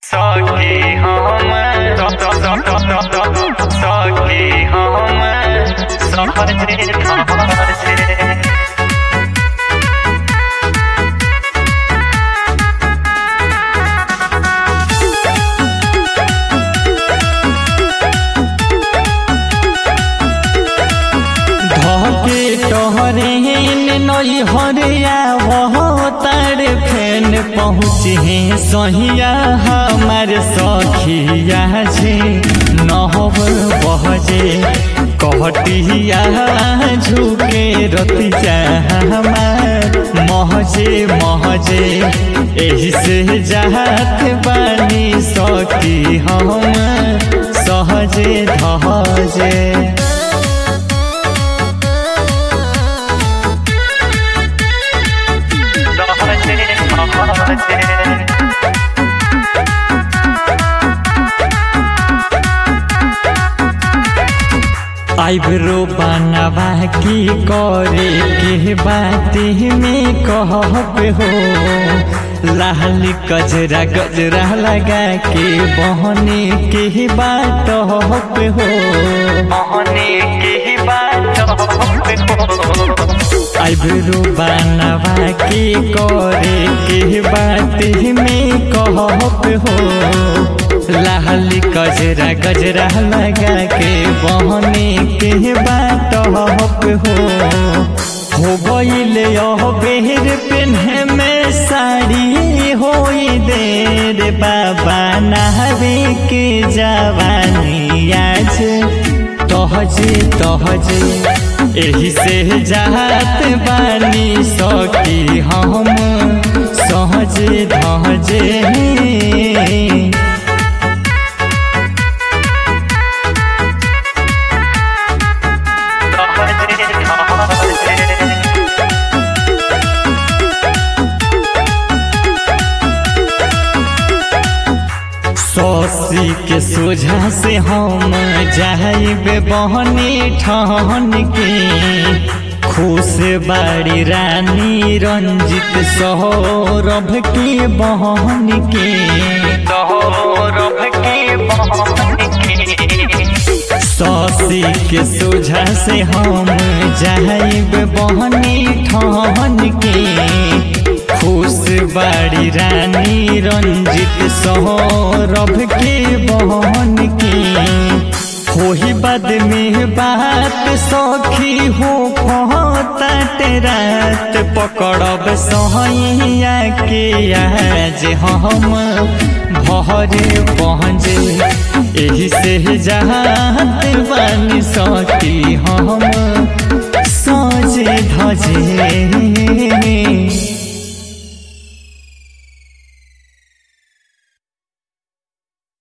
सखी हम सखी हम समझे समझे धके टहरे नई हरिया वह तार फेन पहुँचे सहिया हमार सखिया जे नहब बहजे कहटिया झुके रतिया हमार महजे महजे एही से जात बानी सखी हम सहजे धजे समझे समझे आइब्रो बनवा की करे के बाते में कहब हो लाल गजरा गजरा लगा के बहने के बात हो मोहने की बात आइब्रो बनवा के करे के बाते में कहब हो लाल गजरा गजरा लगा के बहने के बात हो हो गईले यह बेर पेन्हे में साड़ी होई देर बाबा नहबे के जवानी आज तहजे तहजे एही से जात बानी सकी हम सहजे धजे समझे समझे सौसी के सोझा से हम जाइबे बहनी ठहन के खुश बाड़ी रानी रंजित सौरभ के बहन के सौरभ की मोहन की सौसी के सोझा से हम जाइब बहनी ठहन के खुश बाड़ी रानी रंजित सौरभ के बहन के होही बाद में बात सखी हो फहतात रात पकड़ब सहैया के आज हम भरे पहुँचे एही से जात बानी सकी हम सजे धजे